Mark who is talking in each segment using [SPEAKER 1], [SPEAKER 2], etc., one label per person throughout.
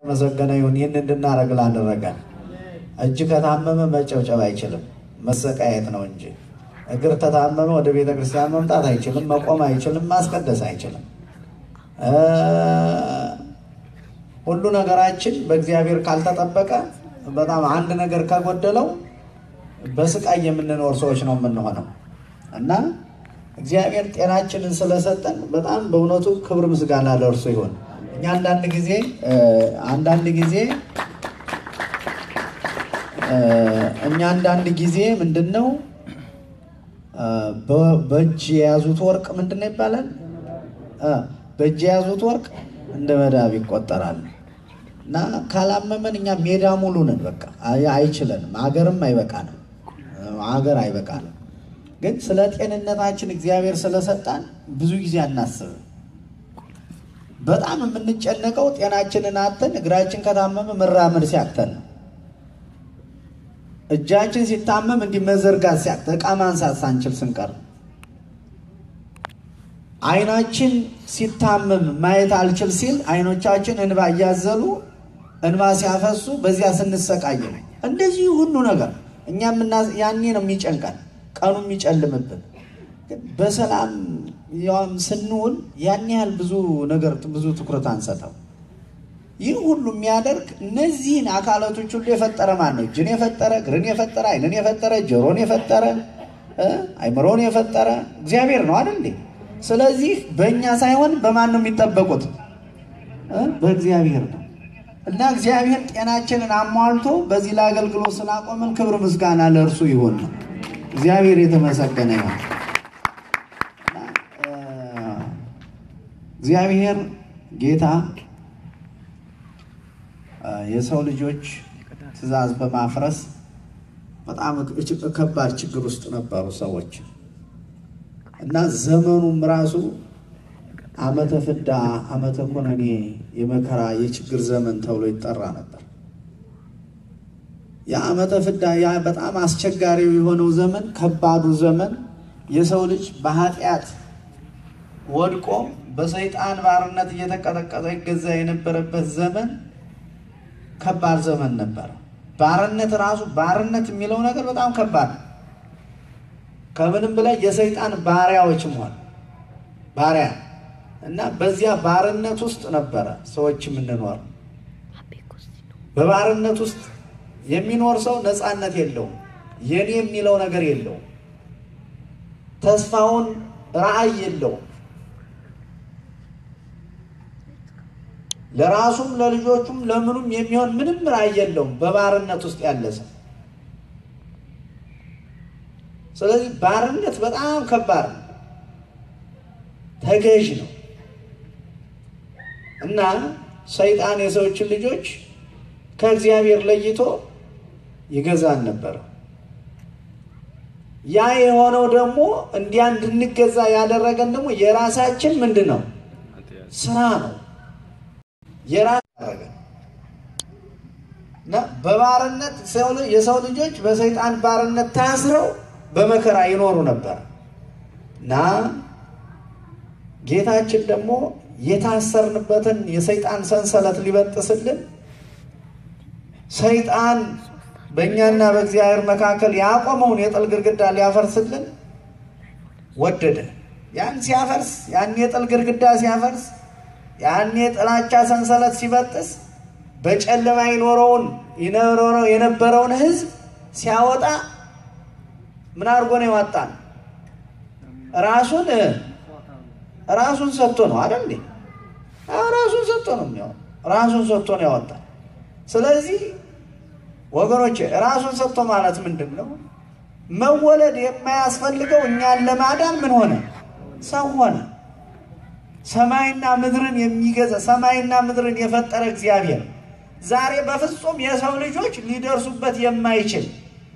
[SPEAKER 1] መሰገነ ይሁን። ይህን እንድናደርግ ላደረገን እጅ ከታመመ መጨብጨብ አይችልም፣ መሰቃየት ነው እንጂ። እግር ከታመመ ወደ ቤተ ክርስቲያን መምጣት አይችልም፣ መቆም አይችልም፣ ማስቀደስ አይችልም። ሁሉ ነገራችን በእግዚአብሔር ካልተጠበቀ በጣም አንድ ነገር ከጎደለው በስቃይ የምንኖር ሰዎች ነው የምንሆነው እና እግዚአብሔር ጤናችንን ስለሰጠን በጣም በእውነቱ ክብር ምስጋና ለእርሱ ይሁን። እኛ አንዳንድ ጊዜ አንዳንድ ጊዜ እኛ አንዳንድ ጊዜ ምንድን ነው በእጅ የያዙት ወርቅ ምንድን ነው ይባላል? በእጅ የያዙት ወርቅ እንደ መዳብ ይቆጠራል። እና ካላመመን እኛ ሜዳ ሙሉ ነን። በቃ አይችለንም። ሀገርም አይበቃንም። ሀገር አይበቃንም። ግን ስለ ጤንነታችን እግዚአብሔር ስለሰጣን ብዙ ጊዜ አናስብም። በጣም የምንጨነቀው ጤናችንን አተን እግራችን ከታመመ መራመድ ሲያቅተን ነው። እጃችን ሲታመም እንዲህ መዘርጋት ሲያቅተን፣ ዕቃ ማንሳት ሳንችል ስንቀር፣ አይናችን ሲታመም ማየት አልችል ሲል አይኖቻችን እንባ እያዘሉ እንባ ሲያፈሱ በዚያ ስንሰቃይ ነው። እንደዚህ ሁሉ ነገር እኛ ያኔ ነው የሚጨንቀን ቀኑ የሚጨልምብን በሰላም ያም ስንውል ያን ያህል ብዙ ነገር ብዙ ትኩረት አንሰጠው። ይህ ሁሉ የሚያደርግ እነዚህን አካላቶች ሁሉ የፈጠረ ማን ነው? እጅን የፈጠረ እግርን የፈጠረ ዓይንን የፈጠረ ጆሮን የፈጠረ አይምሮን የፈጠረ እግዚአብሔር ነው አይደል? ስለዚህ በእኛ ሳይሆን በማን ነው የሚጠበቁት? በእግዚአብሔር ነው። እና እግዚአብሔር ጤናችንን አሟልቶ በዚህ ለአገልግሎት ስላቆመን ክብር ምስጋና ለእርሱ ይሆን ነው። እግዚአብሔር የተመሰገነ ይሁን። እግዚአብሔር ጌታ የሰው ልጆች ትእዛዝ በማፍረስ በጣም ከባድ ችግር ውስጥ ነበሩ ሰዎች እና ዘመኑም ራሱ ዓመተ ፍዳ፣ ዓመተ ኩነኔ፣ የመከራ የችግር ዘመን ተብሎ ይጠራ ነበር። የዓመተ ፍዳ ያ በጣም አስቸጋሪው የሆነው ዘመን ከባዱ ዘመን የሰው ልጅ በኃጢአት ወድቆ በሰይጣን ባርነት እየተቀጠቀጠ ይገዛ የነበረበት ዘመን ከባድ ዘመን ነበረ። ባርነት ራሱ ባርነት የሚለው ነገር በጣም ከባድ ነው። ከምንም በላይ የሰይጣን ባሪያዎች መሆን ባሪያ እና በዚያ ባርነት ውስጥ ነበረ ሰዎች የምንኖር። በባርነት ውስጥ የሚኖር ሰው ነፃነት የለውም። የኔ የሚለው ነገር የለውም። ተስፋውን ራዕይ የለውም። ለራሱም ለልጆቹም ለምኑም የሚሆን ምንም ራዕይ የለውም። በባርነት ውስጥ ያለ ሰው። ስለዚህ ባርነት በጣም ከባድ ነው፣ ተገዥ ነው እና ሰይጣን የሰዎችን ልጆች ከእግዚአብሔር ለይቶ ይገዛን ነበረ። ያ የሆነው ደግሞ እንዲያ እንድንገዛ ያደረገን ደግሞ የራሳችን ምንድን ነው ስራ ነው የራስ ያደረገን እና በባርነት የሰው ልጆች በሰይጣን ባርነት ታስረው በመከራ ይኖሩ ነበር እና ጌታችን ደግሞ የታሰርንበትን የሰይጣን ሰንሰለት ሊበጥስልን ሰይጣን በእኛና በእግዚአብሔር መካከል ያቆመውን የጥል ግድግዳ ሊያፈርስልን ወደደ። ያን ሲያፈርስ ያን የጥል ግድግዳ ሲያፈርስ ያን የጥላቻ ሰንሰለት ሲበጥስ በጨለማ ይኖረውን ይኖረው የነበረውን ሕዝብ ሲያወጣ ምን አድርጎ ነው ያወጣን? ራሱን ራሱን ሰጥቶ ነው አይደል? ራሱን ሰጥቶ ነው የሚያወጣ ራሱን ሰጥቶ ነው ያወጣን። ስለዚህ ወገኖች ራሱን ሰጥቶ ማለት ምንድን ነው? መወለድ የማያስፈልገው እኛን ለማዳን ምን ሆነ? ሰው ሆነ። ሰማይና ምድርን የሚገዛ ሰማይና ምድርን የፈጠረ እግዚአብሔር ዛሬ በፍጹም የሰው ልጆች ሊደርሱበት የማይችል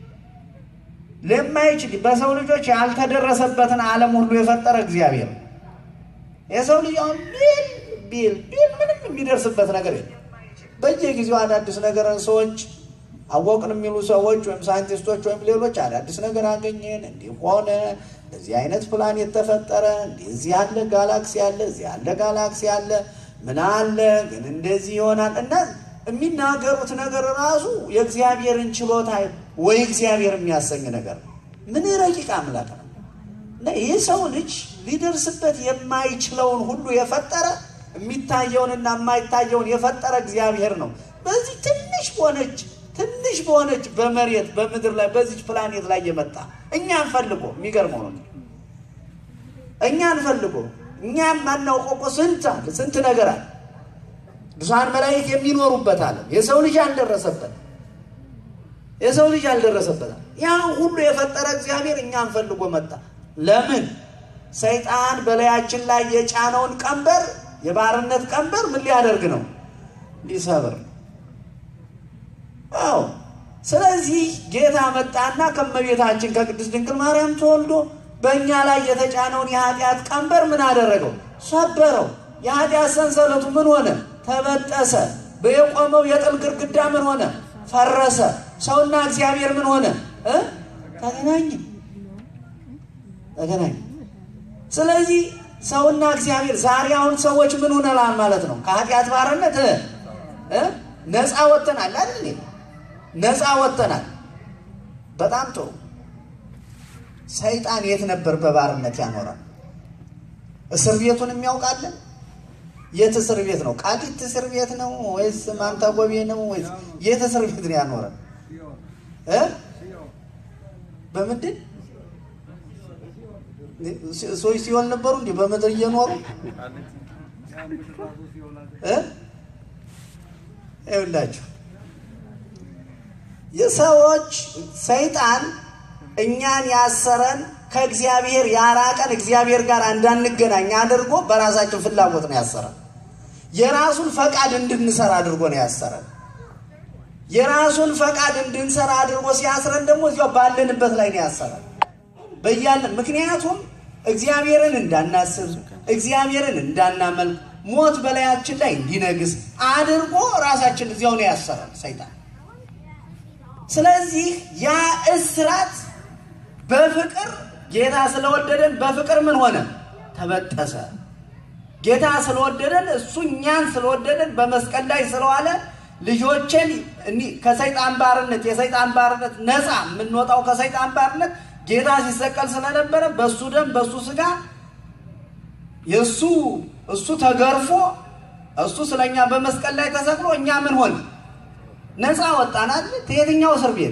[SPEAKER 1] ለማይችል በሰው ልጆች ያልተደረሰበትን ዓለም ሁሉ የፈጠረ እግዚአብሔር የሰው ልጅ አሁን ቢል ቢል ቢል ምንም የሚደርስበት ነገር የለም። በየጊዜው አዳዲስ ነገር ሰዎች አወቅን የሚሉ ሰዎች ወይም ሳይንቲስቶች ወይም ሌሎች አዳዲስ ነገር አገኘን፣ እንዲህ ሆነ፣ እንደዚህ አይነት ፕላኔት ተፈጠረ፣ እዚህ ያለ ጋላክሲ አለ፣ እዚህ ያለ ጋላክሲ አለ፣ ምን አለ ግን እንደዚህ ይሆናል እና የሚናገሩት ነገር ራሱ የእግዚአብሔርን ችሎታ ወይ እግዚአብሔር የሚያሰኝ ነገር ነው። ምን ረቂቅ አምላክ ነው! እና ይህ ሰው ልጅ ሊደርስበት የማይችለውን ሁሉ የፈጠረ የሚታየውንና የማይታየውን የፈጠረ እግዚአብሔር ነው። በዚህ ትንሽ በሆነች ትንሽ በሆነች በመሬት በምድር ላይ በዚች ፕላኔት ላይ የመጣ እኛን ፈልጎ የሚገርመው ነው። እኛን ፈልጎ እኛም ማናውቀው እኮ ስንት አለ ስንት ነገር አለ። ብዙሃን መላእክት የሚኖሩበት አለ የሰው ልጅ አልደረሰበት የሰው ልጅ አልደረሰበት ያን ሁሉ የፈጠረ እግዚአብሔር እኛን ፈልጎ መጣ። ለምን? ሰይጣን በላያችን ላይ የጫነውን ቀንበር የባርነት ቀንበር ምን ሊያደርግ ነው? ሊሰብር ነው። አዎ። ስለዚህ ጌታ መጣና ከመቤታችን ከቅድስት ድንግል ማርያም ተወልዶ በእኛ ላይ የተጫነውን የኃጢአት ቀንበር ምን አደረገው? ሰበረው። የኃጢአት ሰንሰለቱ ምን ሆነ? ተበጠሰ። በየቆመው የጥል ግድግዳ ምን ሆነ? ፈረሰ። ሰውና እግዚአብሔር ምን ሆነ? ተገናኘ ተገናኘ። ስለዚህ ሰውና እግዚአብሔር ዛሬ አሁን ሰዎች ምን ሆነላል ማለት ነው? ከኃጢአት ባርነት ነፃ ወጥተናል አይደል? ነፃ ወጥተናል። በጣም ጥሩ። ሰይጣን የት ነበር በባርነት ያኖራል? እስር ቤቱን የሚያውቃለን? የት እስር ቤት ነው? ቃሊት እስር ቤት ነው ወይስ ማንታጎቤ ነው ወይስ የት እስር ቤት ነው ያኖረን? በምንድን ሰዎች ሲሆን ነበሩ እንዲህ በምድር እየኖሩ ይኸውላችሁ የሰዎች ሰይጣን እኛን ያሰረን ከእግዚአብሔር ያራቀን እግዚአብሔር ጋር እንዳንገናኝ አድርጎ በራሳችን ፍላጎት ነው ያሰረን። የራሱን ፈቃድ እንድንሰራ አድርጎ ነው ያሰረን። የራሱን ፈቃድ እንድንሰራ አድርጎ ሲያስረን ደግሞ እዚያው ባለንበት ላይ ነው ያሰረን በያለን። ምክንያቱም እግዚአብሔርን እንዳናስብ እግዚአብሔርን እንዳናመልክ ሞት በላያችን ላይ እንዲነግስ አድርጎ ራሳችን እዚያው ነው ያሰረን ሰይጣን። ስለዚህ ያ እስራት በፍቅር ጌታ ስለወደደን በፍቅር ምን ሆነ? ተበጠሰ። ጌታ ስለወደደን እሱ እኛን ስለወደደን በመስቀል ላይ ስለዋለ ልጆችን ከሰይጣን ባርነት የሰይጣን ባርነት ነፃ የምንወጣው ከሰይጣን ባርነት ጌታ ሲሰቀል ስለነበረ በእሱ ደም በእሱ ስጋ የእሱ እሱ ተገርፎ እሱ ስለኛ በመስቀል ላይ ተሰቅሎ እኛ ምን ሆን ነፃ ወጣናል። ከየትኛው እስር ቤት?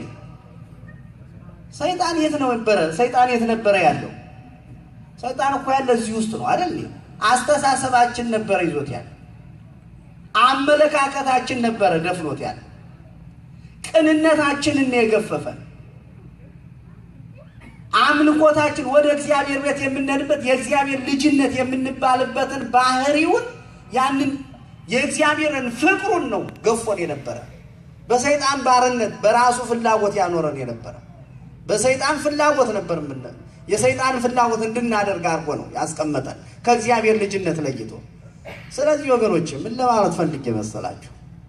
[SPEAKER 1] ሰይጣን የት ነው ነበረ? ሰይጣን የት ነበረ ያለው? ሰይጣን እኮ ያለ እዚህ ውስጥ ነው አይደል? አስተሳሰባችን ነበረ ይዞት ያለ፣ አመለካከታችን ነበረ ደፍኖት ያለ፣ ቅንነታችንን የገፈፈን፣ አምልኮታችን ወደ እግዚአብሔር ቤት የምንሄድበት የእግዚአብሔር ልጅነት የምንባልበትን ባህሪውን ያንን የእግዚአብሔርን ፍቅሩን ነው ገፎን የነበረ በሰይጣን ባርነት በራሱ ፍላጎት ያኖረን የነበረ በሰይጣን ፍላጎት ነበር ምን የሰይጣን ፍላጎት እንድናደርግ አድርጎ ነው ያስቀመጠን ከእግዚአብሔር ልጅነት ለይቶ። ስለዚህ ወገኖች ምን ለማለት ፈልጌ መሰላችሁ?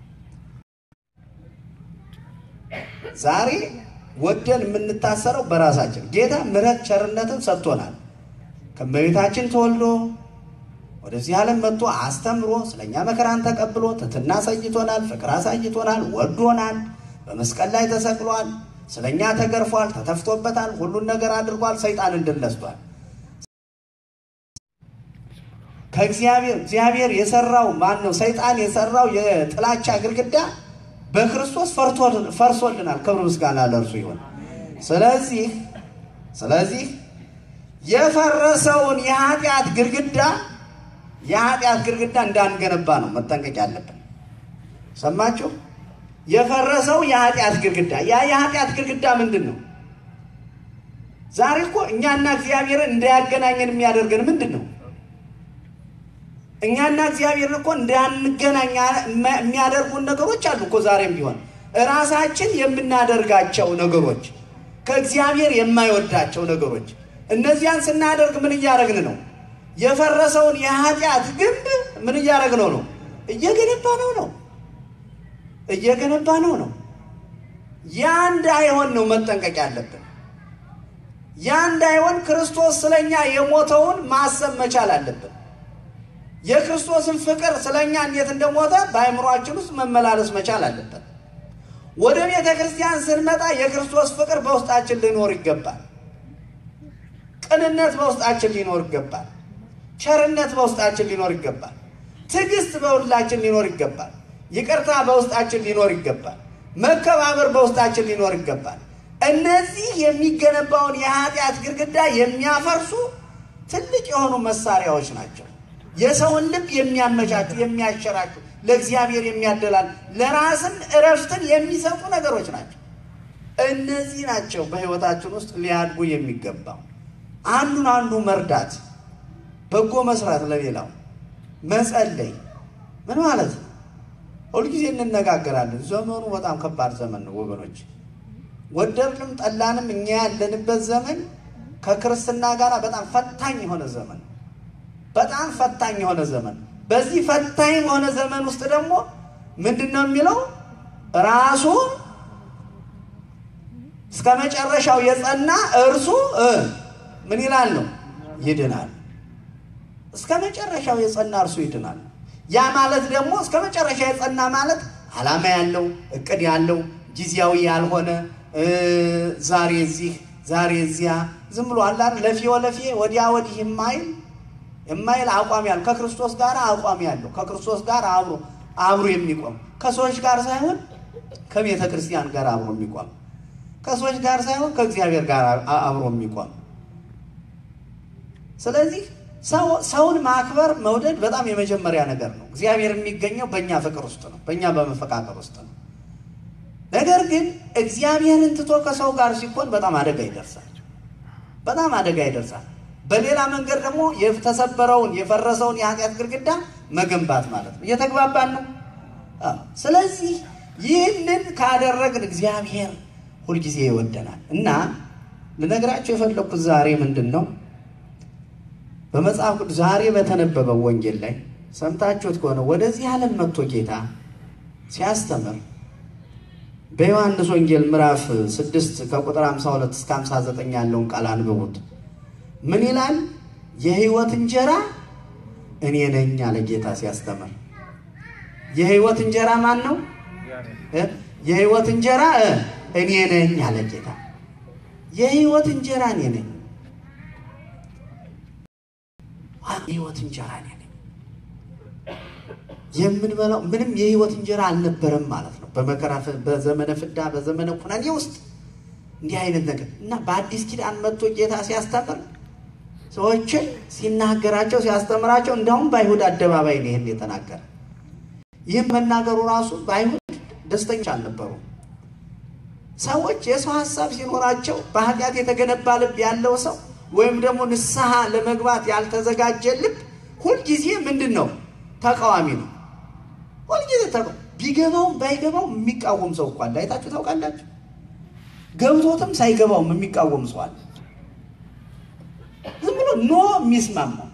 [SPEAKER 1] ዛሬ ወደን የምንታሰረው በራሳችን ጌታ ምሕረት ቸርነትን ሰጥቶናል። ከእመቤታችን ተወልዶ ወደዚህ ዓለም መጥቶ አስተምሮ ስለኛ መከራን ተቀብሎ ትሕትና አሳይቶናል፣ ፍቅር አሳይቶናል፣ ወዶናል፣ በመስቀል ላይ ተሰቅሏል፣ ስለኛ ተገርፏል፣ ተተፍቶበታል፣ ሁሉን ነገር አድርጓል፣ ሰይጣንን ድል ነስቷል። ከእግዚአብሔር እግዚአብሔር የሰራው ማን ነው? ሰይጣን የሰራው የጥላቻ ግድግዳ በክርስቶስ ፈርሶልናል። ክብር ምስጋና ለእርሱ ይሆን። ስለዚህ ስለዚህ የፈረሰውን የኃጢአት ግድግዳ የኃጢአት ግድግዳ እንዳንገነባ ነው መጠንቀቅ ያለብን። ሰማችሁ? የፈረሰው የኃጢአት ግድግዳ ያ የኃጢአት ግድግዳ ምንድን ነው? ዛሬ እኮ እኛና እግዚአብሔርን እንዳያገናኘን የሚያደርገን ምንድን ነው? እኛና እግዚአብሔርን እኮ እንዳንገናኝ የሚያደርጉን ነገሮች አሉ እኮ ዛሬም ቢሆን እራሳችን የምናደርጋቸው ነገሮች፣ ከእግዚአብሔር የማይወዳቸው ነገሮች። እነዚያን ስናደርግ ምን እያደረግን ነው? የፈረሰውን የኃጢአት ግንብ ምን እያደረግነው ነው? እየገነባ ነው ነው እየገነባ ነው ነው። ያ እንዳይሆን ነው መጠንቀቅ ያለብን። ያ እንዳይሆን ክርስቶስ ስለኛ የሞተውን ማሰብ መቻል አለብን። የክርስቶስን ፍቅር ስለኛ እንዴት እንደሞተ በአእምሯችን ውስጥ መመላለስ መቻል አለበት። ወደ ቤተ ክርስቲያን ስንመጣ የክርስቶስ ፍቅር በውስጣችን ሊኖር ይገባል። ቅንነት በውስጣችን ሊኖር ይገባል። ቸርነት በውስጣችን ሊኖር ይገባል። ትዕግስት በሁላችን ሊኖር ይገባል። ይቅርታ በውስጣችን ሊኖር ይገባል። መከባበር በውስጣችን ሊኖር ይገባል። እነዚህ የሚገነባውን የኃጢአት ግድግዳ የሚያፈርሱ ትልቅ የሆኑ መሳሪያዎች ናቸው። የሰውን ልብ የሚያመቻቹ፣ የሚያሸራቹ፣ ለእግዚአብሔር የሚያደላል፣ ለራስም እረፍትን የሚሰጡ ነገሮች ናቸው። እነዚህ ናቸው በሕይወታችን ውስጥ ሊያድጉ የሚገባው። አንዱን አንዱ መርዳት፣ በጎ መስራት፣ ለሌላው መጸለይ ምን ማለት ነው? ሁልጊዜ እንነጋገራለን። ዘመኑ በጣም ከባድ ዘመን ነው ወገኖች። ወደድንም ጠላንም እኛ ያለንበት ዘመን ከክርስትና ጋር በጣም ፈታኝ የሆነ ዘመን በጣም ፈታኝ የሆነ ዘመን። በዚህ ፈታኝ የሆነ ዘመን ውስጥ ደግሞ ምንድን ነው የሚለው ራሱን እስከ መጨረሻው የጸና እርሱ ምን ይላል ነው ይድናል። እስከ መጨረሻው የጸና እርሱ ይድናል። ያ ማለት ደግሞ እስከ መጨረሻ የጸና ማለት ዓላማ ያለው እቅድ ያለው ጊዜያዊ ያልሆነ ዛሬ እዚህ ዛሬ እዚያ ዝም ብሎ አላር ለፊ ወለፊ ወዲያ ወዲህ የማይል የማይል አቋም ያለው ከክርስቶስ ጋር አቋም ያለው ከክርስቶስ ጋር አብሮ አብሮ የሚቆም ከሰዎች ጋር ሳይሆን ከቤተ ክርስቲያን ጋር አብሮ የሚቆም ከሰዎች ጋር ሳይሆን ከእግዚአብሔር ጋር አብሮ የሚቆም ስለዚህ ሰውን ማክበር መውደድ በጣም የመጀመሪያ ነገር ነው። እግዚአብሔር የሚገኘው በእኛ ፍቅር ውስጥ ነው፣ በእኛ በመፈቃቀር ውስጥ ነው። ነገር ግን እግዚአብሔርን ትቶ ከሰው ጋር ሲሆን በጣም አደጋ ይደርሳል። በጣም አደጋ ይደርሳል። በሌላ መንገድ ደግሞ የተሰበረውን የፈረሰውን የኃጢአት ግድግዳ መገንባት ማለት ነው። እየተግባባን ነው። ስለዚህ ይህንን ካደረግን እግዚአብሔር ሁልጊዜ ይወደናል እና ልነግራቸው የፈለግኩት ዛሬ ምንድን ነው በመጽሐፍ ቅዱስ ዛሬ በተነበበው ወንጌል ላይ ሰምታችሁት ከሆነ ወደዚህ ዓለም መጥቶ ጌታ ሲያስተምር በዮሐንስ ወንጌል ምዕራፍ 6 ከቁጥር 52 እስከ 59 ያለውን ቃል አንብቡት። ምን ይላል? የሕይወት እንጀራ እኔ ነኝ አለ ጌታ ሲያስተምር። የሕይወት እንጀራ ማን ነው? የሕይወት እንጀራ እኔ ነኝ አለ ጌታ። የሕይወት እንጀራ እኔ ነኝ የህይወት እንጀራ እኔ ነኝ። የምንበላው ምንም የህይወት እንጀራ አልነበረም ማለት ነው። በመከራ በዘመነ ፍዳ በዘመነ ኩነኔ ውስጥ እንዲህ አይነት ነገር እና በአዲስ ኪዳን መጥቶ ጌታ ሲያስተምር ሰዎችን ሲናገራቸው ሲያስተምራቸው፣ እንዲያውም በአይሁድ አደባባይ ነው ይህን የተናገረ። ይህም መናገሩ ራሱ በአይሁድ ደስተኞች አልነበሩም። ሰዎች የሰው ሀሳብ ሲኖራቸው በኃጢአት የተገነባ ልብ ያለው ሰው ወይም ደግሞ ንስሐ ለመግባት ያልተዘጋጀ ልብ ሁልጊዜ ምንድን ነው? ተቃዋሚ ነው። ሁልጊዜ ቢገባውም ባይገባውም የሚቃወም ሰው እኮ አለ። አይታችሁ ታውቃላችሁ? ገብቶትም ሳይገባውም የሚቃወም ሰው አለ። ዝም ብሎ ኖ የሚስማማው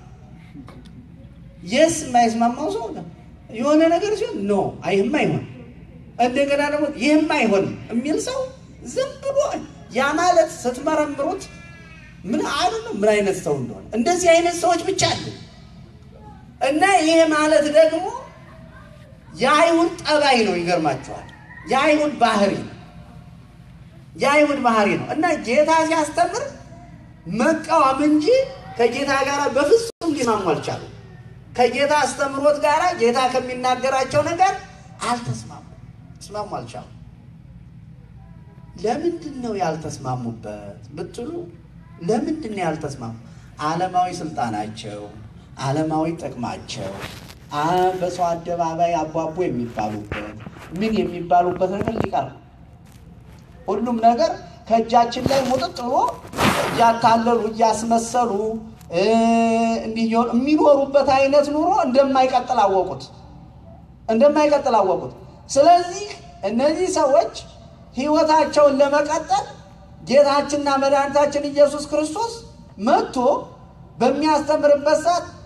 [SPEAKER 1] የስ የማይስማማው ሰው የሆነ ነገር ሲሆን ኖ ይህም አይሆን እንደገና ደግሞ ይህም አይሆንም የሚል ሰው ዝም ብሎ ያ ማለት ስትመረምሩት ምን አሉ ነው ምን አይነት ሰው እንደሆነ እንደዚህ አይነት ሰዎች ብቻ አሉ። እና ይሄ ማለት ደግሞ የአይሁድ ጠባይ ነው። ይገርማችኋል። የአይሁድ ባህሪ ነው። የአይሁድ ባህሪ ነው እና ጌታ ሲያስተምር መቃወም እንጂ ከጌታ ጋር በፍጹም ሊማሙ አልቻሉ። ከጌታ አስተምሮት ጋር ጌታ ከሚናገራቸው ነገር አልተስማሙ ተስማሙ አልቻሉ። ለምንድን ነው ያልተስማሙበት ብትሉ ለምንድን ነው ያልተስማሙ? ዓለማዊ ስልጣናቸው፣ ዓለማዊ ጥቅማቸው፣ በሰው አደባባይ አቧቦ የሚባሉበት ምን የሚባሉበት ነገር ሊቀር ሁሉም ነገር ከእጃችን ላይ ሙጥጥ ብሎ እያታለሉ እያስመሰሉ እንዲህ የሚኖሩበት አይነት ኑሮ እንደማይቀጥል አወቁት እንደማይቀጥል አወቁት። ስለዚህ እነዚህ ሰዎች ሕይወታቸውን ለመቀጠል ጌታችንና መድኃኒታችን ኢየሱስ ክርስቶስ መጥቶ በሚያስተምርበት ሰዓት